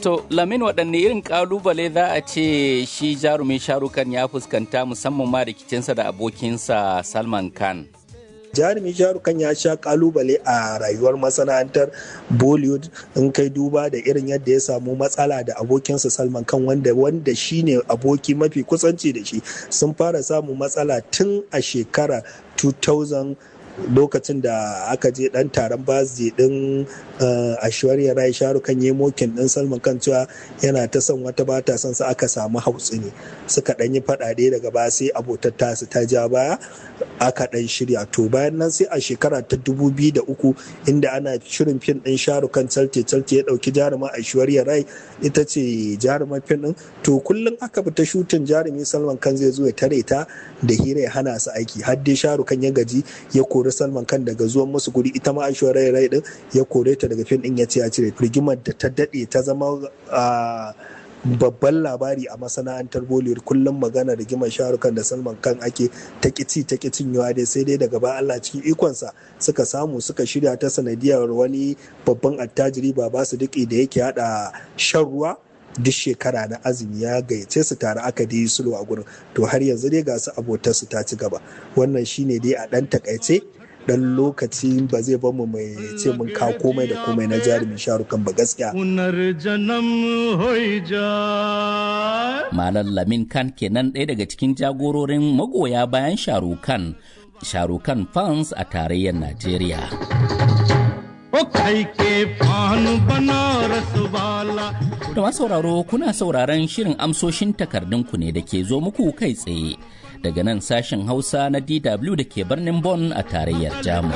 To Lamin waɗanne irin ƙalubale za a ce shi jarumin sharukan ya fuskanta musamman ma rikicinsa da abokinsa Salman Khan. jarumi sharukan ya sha kalubale a rayuwar masana'antar bollywood in kai duba da irin yadda ya samu matsala da abokinsa salman kan wanda wanda shine aboki mafi kusanci da shi sun fara samun matsala tun a shekara 2000 lokacin da aka je dan taron birthday din ashwarya rai sharukan yi mokin din salman kan cewa yana ta son wata ba ta son sa aka samu hautsi ne suka dan yi fadade daga baya sai abotar tasu ta ja baya aka dan shirya to bayan nan sai a shekara ta 2003 inda ana shirin fim din sharukan calte calte ya dauki jaruman ashwarya rai ita ce jaruman fim din to kullum aka fita shutin jarumi salman kan zai zo ya tare ta da hira ya hana su aiki har dai sharukan ya gaji ya kori salman kan daga zuwan musu guri ita ma ashwarya rai din ya kore ta daga fim din ya ce ya cire rigimar da ta dade ta zama babban labari a masana'antar bollywood kullum magana rigimar sharukan da salman kan ake ta kici ta cinyewa dai sai dai daga ba allah cikin ikonsa suka samu suka shirya ta sanadiyar wani babban attajiri ba ba su duki da yake hada shan ruwa duk shekara na azumi ya gayyace su tare aka dai sulhu a gurin to har yanzu dai ga su abotar su ta ci gaba wannan shine dai a dan takaice dan lokaci ba zai bamu mai ce mun ka komai da komai na jarumin sharukan ba gaskiya. Malam Lamin Khan kenan ɗaya daga cikin jagororin magoya bayan sharukan sharukan fans a tarayyar Najeriya. Da masu sauraro kuna sauraron shirin amsoshin takardunku ne da ke zo muku kai tsaye daga nan sashen Hausa na DW da ke birnin Bonn a tarayyar Jamus.